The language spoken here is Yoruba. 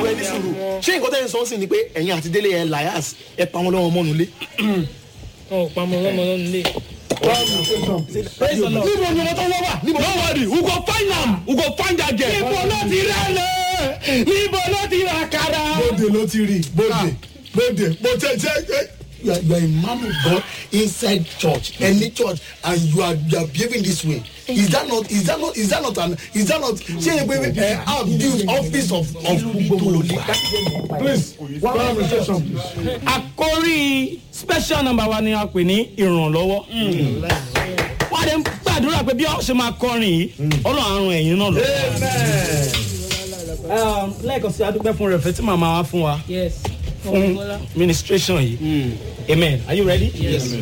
ẹ ní sùúrù ṣé nǹkan tẹ́ ń sọ sí ni pé ẹ̀yin àti délé ẹ̀ lias ẹ̀ pa wọn lọ́wọ́ mọ́nu lé. ọ̀ pamọ́ lọ́mọ lọ́nu lé. praise the lord. níbo ni ọmọ tó wọ́ wà níbo. no worry we go find am we go find that girl. níbo ló ti rà lẹ̀ níbo ló ti rà kára. bóde ló ti rí bóde bóde bó tẹ tẹ you are, you are a man of God inside church any church and you are you are behaving this way is that not is that not is that not an is that not ṣe é pé ẹ abuse office of of gbogbo please one administration please. àkórí special number wa ni a pè ní ìrànlọ́wọ́. wọ́n á dẹ̀ ń gbàdúrà pé bí wọ́n ṣe máa kọrin yìí ọlọ́run àrùn ẹ̀yìn náà lọ. Um, lẹ́ẹ̀kan sí adúpẹ́ fún rẹ̀ fẹ́ tí màmá wa fún wa yes. fún ministration yìí amen are you ready. yes.